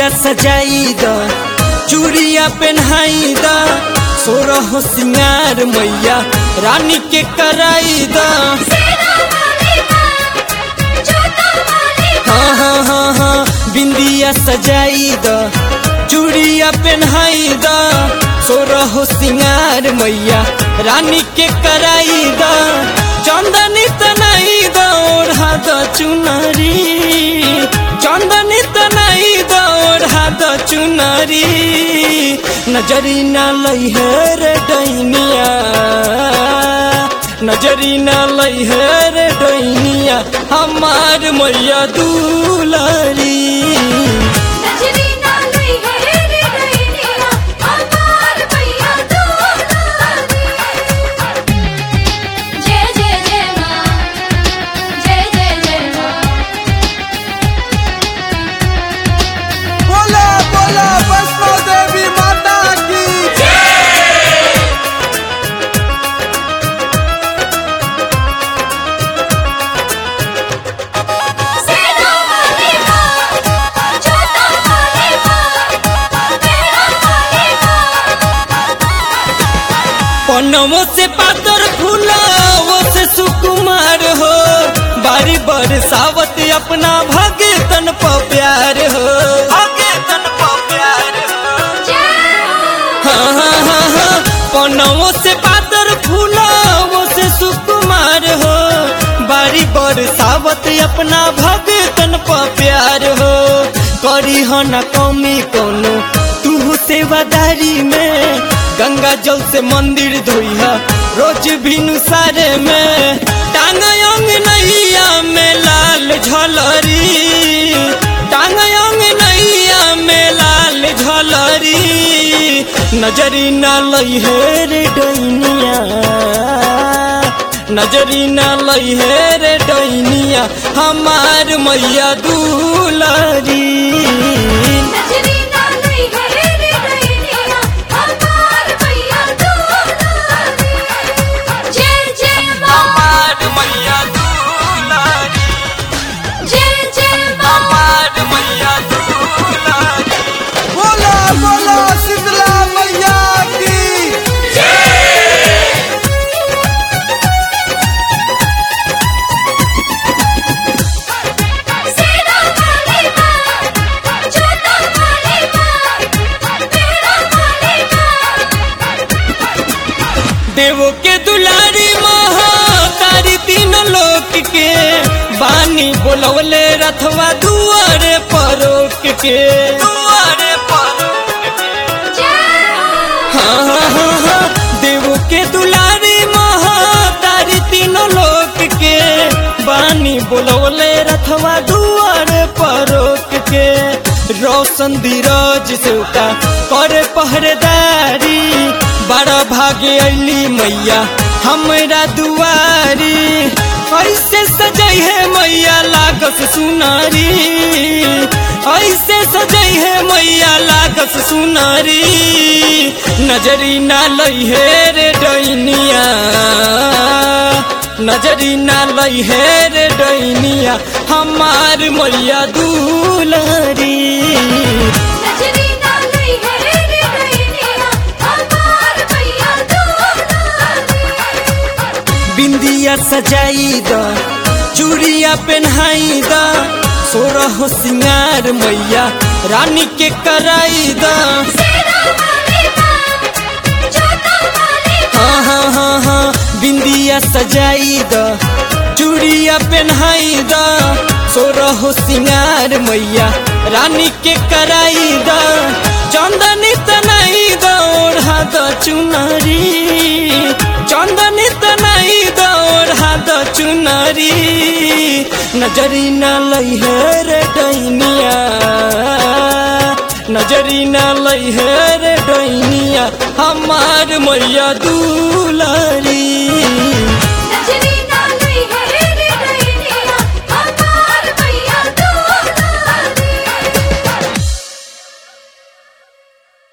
सजाई द चूड़िया पहनाई द सोरह सिंगार मैया रानी के कराई द हाँ हाँ हाँ हाँ बिंदिया सजाई द चूड़िया पहनाई द सोरह सिंगार मैया रानी के कराई द चंदनी तनाई द ओढ़ा द चुनरी चंदनी तनाई द ओढ़ा द चुनरी नजरी न लई है रे डैनिया नजरी न लई है रे डैनिया हमार मैया दुलारी जय जय जय माँ जय जय जय माँ बोला बोला वैष्णो देवी माता की सेना वाली माँ छोटा वाली माँ तेरा वाली माँ पनमो से पातर फूलावो से सुकुमार हो बारी बरसावत अपना भगतन प प्यार हो भगतन प प्यार हो जय हाँ हाँ हाँ हाँ पनमो से पातर फूलावो से सुकुमार हो बारी बरसावत अपना भगतन प प्यार हो करी हो न कमी कोनो तू सेवादारी में गंगा जल से मंदिर धोइहा रोज भिनु सारे में टांग अंग नैया में लाल झलरी टांग अंग नैया में लाल झलरी नजरी न लई है रे डैनिया नजरी न लई है रे डैनिया हमार मैया दुलारी नजरी ना नहीं है रे दैनिया हमार भैया दुलारी जय जय माँ हमार मैया दुलारी जय जय माँ हमार मैया दुलारी बोला बोला शीतला मैया की सेना वाली माँ छोटा वाली माँ तेरा वाली माँ देवो के दुलारी महा तारी तीन लोक के बानी बोलवले रथवा दुआरे परोक के दुआरे परोक के जय हाँ हाँ हाँ हाँ देवो के दुलारी महा तारी तीनों लोक के बानी बोलवले रथवा दुआरे परोक के रोशन धीरज सेवका करे पहरेदारी बड़ा भागे अली मैया हमरा दुआरी ऐसे सजई है मैया लागस सुनारी ऐसे सजई है मैया लागस सुनारी नजरी ना लई है रे डैनिया नजरी ना लई है रे डैनिया हमार मैया दुलारी नजरी ना नहीं है रे दैनिया हमार भैया दुलारी बिंदिया सजाई द चूड़िया पहनाई द सोरह सिंगार मैया रानी के कराई द सेना वाली माँ छोटा वाली हाँ हाँ हाँ हाँ बिंदिया सजाई द चूड़िया पहनाई द सोरह सिंगार मैया रानी के कराई द चंदनी तनाई द ओढ़ा द चुनरी चंदनी तनाई द ओढ़ा द चुनरी नजरी न लई है रे डैनिया नजरी न लई है रे डैनिया हमार मैया दू